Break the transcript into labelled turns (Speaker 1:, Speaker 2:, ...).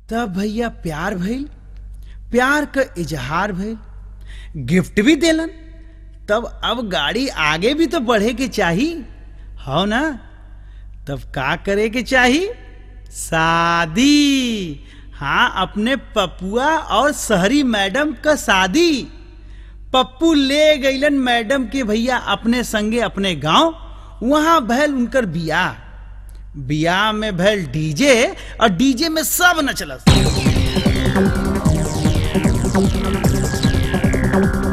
Speaker 1: तब भैया प्यार भइल प्यार क इजहार भइल गिफ्ट भी देलन तब अब गाड़ी आगे भी तो बढ़े के चाही हो ना तब का करे के चाही शादी हाँ अपने पपुआ और शहरी मैडम का शादी पप्पू ले गईलन मैडम के भैया अपने संगे अपने गांव वहां भैल उनकर बियाह बियाह में भैल डीजे और डीजे में सब नचलस